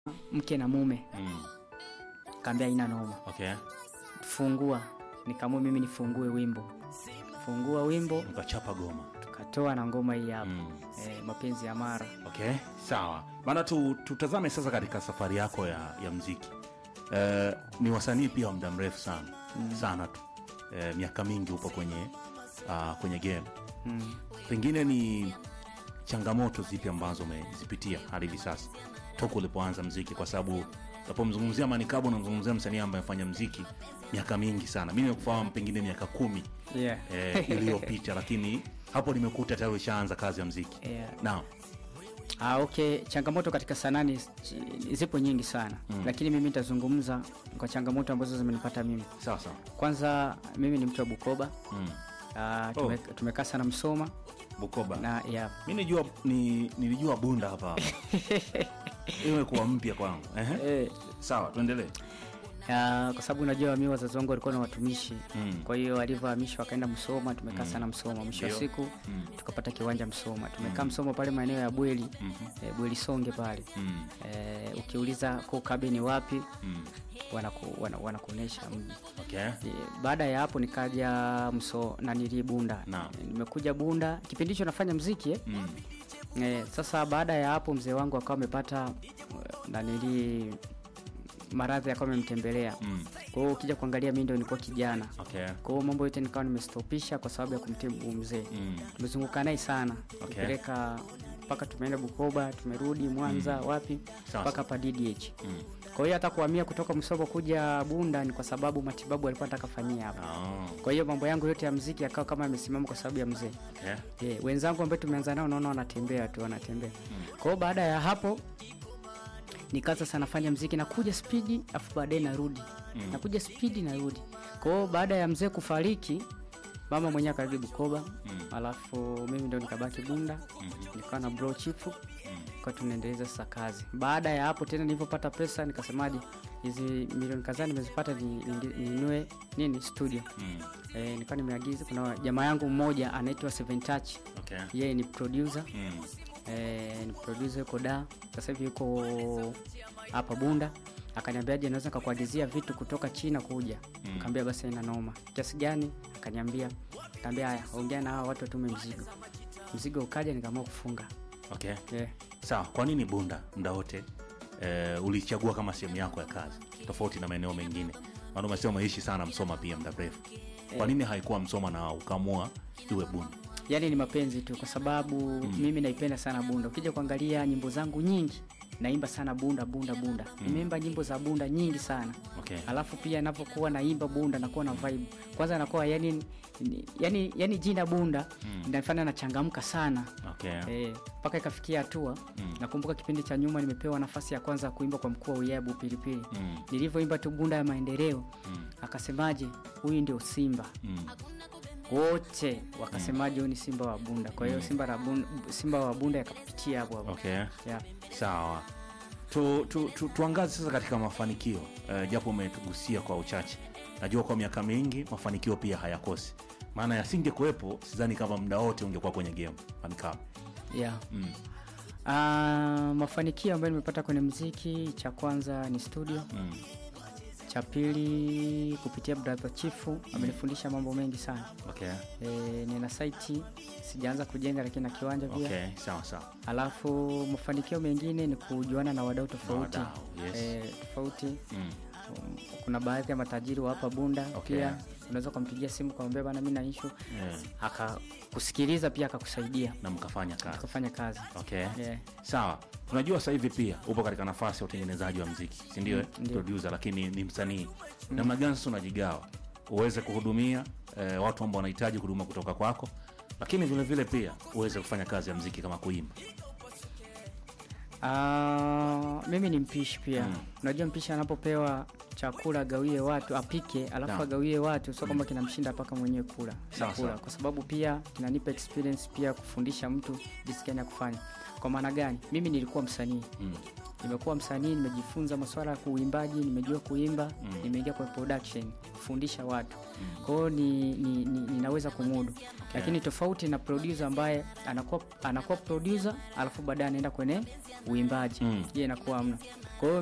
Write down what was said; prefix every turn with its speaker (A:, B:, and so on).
A: mke na mume,
B: Mm.
A: kaambia ina noma,
B: Okay.
A: fungua. Nikaamua mimi nifungue wimbo, fungua wimbo,
B: Mkachapa goma.
A: tukatoa na ngoma hii hapa
B: Mm.
A: eh, mapenzi ya Mara.
B: Okay, sawa. Maana tu, tutazame sasa katika safari yako ya, ya mziki. Eh, ni wasanii pia wa muda mrefu sana sana tu eh, miaka mingi upo kwenye uh, kwenye game.
A: Mm.
B: Pengine ni changamoto zipi ambazo umezipitia hadi hivi sasa toka ulipoanza mziki, kwa sababu unapomzungumzia Manikabo unamzungumzia msanii ambaye amefanya mziki miaka mingi sana. Mimi nakufahamu pengine miaka kumi
A: Yeah.
B: eh, iliyopita, lakini hapo nimekuta tayari ushaanza kazi ya mziki.
A: Yeah.
B: Naam.
A: Ah, okay, changamoto katika sanaa ni- zipo nyingi sana
B: Mm.
A: lakini mimi nitazungumza kwa changamoto ambazo zimenipata mimi.
B: Sawa sawa.
A: Kwanza mimi ni mtu wa Bukoba.
B: Mm.
A: Ah, tume, tumekaa sana Msoma
B: Bukoba.
A: na yeah.
B: mi nilijua ni, nilijua bunda hapa imekuwa mpya kwangu Ehe.
A: eh,
B: sawa tuendelee
A: ah, kwa sababu unajua mi wazazi wangu walikuwa na watumishi
B: Mm.
A: kwa hiyo walivyohamishwa wakaenda Msoma, tumekaa sana Msoma. Mwisho wa
B: Ndio.
A: siku
B: Mm.
A: tukapata kiwanja Msoma, tumekaa Msoma pale maeneo ya Bweli
B: Mhm.
A: eh, Bweli Songe pale
B: Mm.
A: eh, ukiuliza Kokabe ni wapi
B: Mm.
A: wanaku, wana, wanakuonyesha mji.
B: okay
A: Eh, baada ya hapo nikaja mso nanili Bunda.
B: Naam.
A: Eh, Nimekuja Bunda kipindi hicho nafanya mziki eh.
B: Mm.
A: Eh, sasa baada ya hapo mzee wangu akawa amepata eh, nanili maradhi akawa amemtembelea.
B: Mm.
A: Kwa hiyo ukija kuangalia mimi ndio nilikuwa kijana.
B: okay
A: Kwa hiyo mambo yote nikawa nimestopisha kwa sababu ya kumtibu mzee.
B: Mm.
A: Tumezunguka naye sana.
B: Okay.
A: Tupeleka mpaka tumeenda Bukoba, tumerudi Mwanza, wapi
B: Sawa,
A: mpaka hapa DDH.
B: Mm.
A: Kwa hiyo hata kuhamia kutoka Msoma kuja Bunda ni kwa sababu matibabu alikuwa anataka fanyia hapa.
B: Oh.
A: Kwa hiyo mambo yangu yote ya mziki yakawa kama yamesimama kwa sababu ya mzee.
B: okay
A: Yeah, wenzangu ambao tumeanza nao naona wanatembea tu wanatembea. Kwa hiyo baada ya hapo nikaanza sana nafanya mziki nakuja spidi afu baadaye narudi.
B: Mm.
A: Nakuja spidi narudi. Kwa hiyo baada ya mzee kufariki mama mwenyewe akarudi Bukoba.
B: Mm.
A: Alafu mimi ndo nikabaki Bunda.
B: Mhm.
A: Nikawa na bro chifu
B: Mm.
A: kwa tunaendeleza sasa kazi. Baada ya hapo tena nilipopata pesa nikasemaje hizi milioni kadhaa nimezipata ni- ni- ninunue nini studio.
B: Mm.
A: Eh, nikawa nimeagiza kuna jamaa yangu mmoja anaitwa Seven Touch.
B: okay
A: Yeye ni producer.
B: Mm.
A: Eh, ni producer yuko da. Sasa hivi yuko hapa Bunda. Akaniambiaje naweza nikakuagizia vitu kutoka China kuja.
B: Mm.
A: Nikamwambia basi haina noma. Kiasi gani? Akaniambia. Nikamwambia haya, ongea na hawa watu watume mzigo. Mzigo ukaja nikaamua kufunga.
B: okay
A: Yeah.
B: sawa kwa nini bunda muda wote eh, ulichagua kama sehemu yako ya kazi tofauti na maeneo mengine maana umesema umeishi sana msoma pia muda mrefu kwa nini haikuwa msoma na ukamua iwe bunda
A: Yaani ni mapenzi tu kwa sababu mimi naipenda sana Bunda. Ukija kuangalia nyimbo zangu nyingi naimba sana Bunda Bunda Bunda. Nimeimba nyimbo za Bunda nyingi sana.
B: okay
A: Alafu pia ninapokuwa naimba Bunda nakuwa na vibe. Kwanza nakuwa yani ni- yani yani jina Bunda linafanya nachangamka sana.
B: okay
A: Eh, mpaka ikafikia hatua
B: Mm.
A: nakumbuka kipindi cha nyuma nimepewa nafasi ya kwanza ya kuimba kwa mkuu wa wilaya Pilipili.
B: Mm.
A: Nilivyoimba tu Bunda ya maendeleo
B: Mm.
A: akasemaje, huyu ndio Simba
B: Mm.
A: wote wakasemaje huyu ni simba wa bunda kwa hiyo simba, la bunda, simba wa bunda yakapitia hapo hapo
B: okay
A: yeah.
B: sawa tu, tu, tu, tuangaze sasa katika mafanikio uh, japo umetugusia kwa uchache najua kwa miaka mingi mafanikio pia hayakosi maana yasinge kuwepo sidhani kama muda wote ungekuwa kwenye game Manikabo.
A: Yeah.
B: mm.
A: Ah, mafanikio ambayo nimepata kwenye mziki cha kwanza ni studio
B: Mm.
A: cha pili kupitia brother chifu amenifundisha mambo mengi sana
B: okay
A: e, nina saiti sijaanza kujenga lakini na kiwanja pia
B: okay sawa sawa
A: alafu mafanikio mengine ni kujuana na wadau tofauti
B: wadau, yes.
A: Eh, tofauti
B: mm.
A: Um, kuna baadhi ya matajiri wa hapa bunda
B: Okay.
A: pia unaweza ukampigia simu kamwambia bana mi na ishu
B: yeah.
A: akakusikiliza pia akakusaidia
B: na mkafanya kazi
A: ukafanya kazi
B: okay
A: yeah.
B: sawa tunajua sasa hivi pia upo katika nafasi ya utengenezaji wa mziki sindio eh?
A: ndio.
B: producer lakini ni msanii namna gani sasa unajigawa uweze kuhudumia eh, watu ambao wanahitaji huduma kutoka kwako lakini vile vile pia uweze kufanya kazi ya mziki kama kuimba
A: Ah, mimi ni mpishi pia
B: Mm.
A: unajua mpishi anapopewa chakula agawie watu apike alafu
B: Naam.
A: agawie watu sio kwamba kinamshinda mpaka mwenyewe kula
B: Sawa,
A: kula
B: sawa.
A: kwa sababu pia kinanipa experience pia kufundisha mtu jinsi gani ya kufanya kwa maana gani mimi nilikuwa msanii
B: mm.
A: nimekuwa msanii nimejifunza masuala ya kuimbaji nimejua kuimba nimeingia kwenye production kufundisha watu kwa hiyo ni, ni, ni, ninaweza kumudu lakini tofauti na producer ambaye anakuwa anakuwa producer alafu baadaye anaenda kwenye uimbaji
B: Mm.
A: je inakuwa amna kwa hiyo